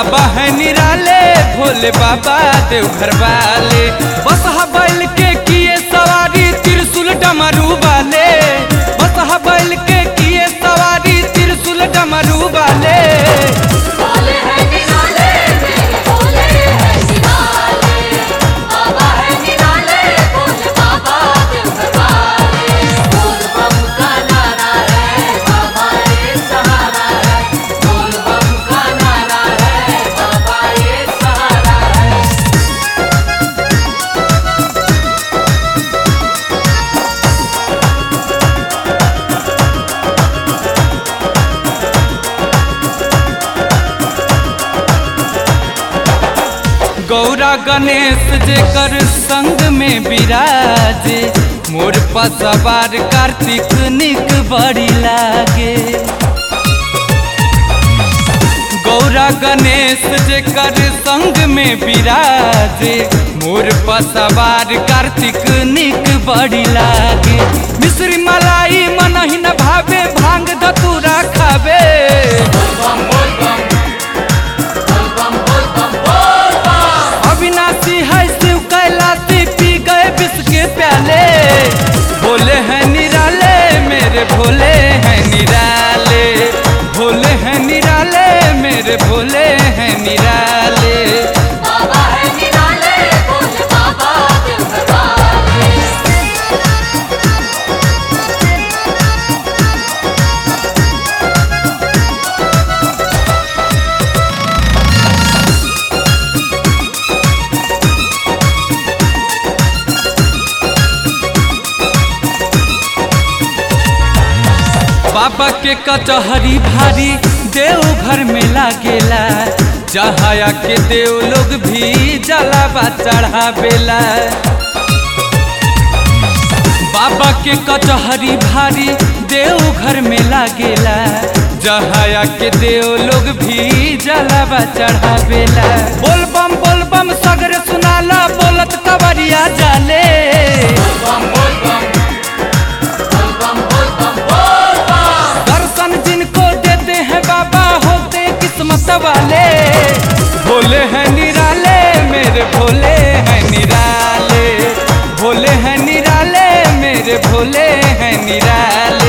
बाबा है निराले भोले बाबा देवघर वाले बस बैल के किए सवारी त्रिशूल डमरू वाले बस बैल के किए सवारी त्रिशूल डमरू वाले भोले है निराले मेरे भोले है निराले बाबा है निराले भोले बाबा देवघर वाले बोल बम का नारा है बाबा ये सहारा है बोल बम का नारा है बाबा ये सहारा है गौरा गणेश जेकर संग में विराजे मोर पसवार कार्तिक निक बड़ी लागे गौरा गणेश जेकर संग में विराजे मोर पसवार कार्तिक निक बड़ी लागे मिश्री मलाई मन ही न भावे भांग धतूरा खावे अविनाशी है शिव कैलाशी पी गए विष के प्याले भोले हैं निराले मेरे भोले हैं निराले भोले हैं निराले मेरे भोले हैं निराले बाबा है निराले भोले बाबा देवघर वाले बाबा के कचहरी भारी देव घर में लागेला जहाया के देव लोग भी जलावा चढ़ावेला बाबा के कचहरी भारी देव घर में लागेला जहाया के देव लोग भी जलावा चढ़ावेला बोल बम बोल बम सगर सुनाला बोलत कवरिया जाले दर्शन जिनको देते हैं बाबा होते किस्मत वाले भोले हैं निराले मेरे भोले हैं निराले भोले हैं निराले मेरे भोले हैं निराले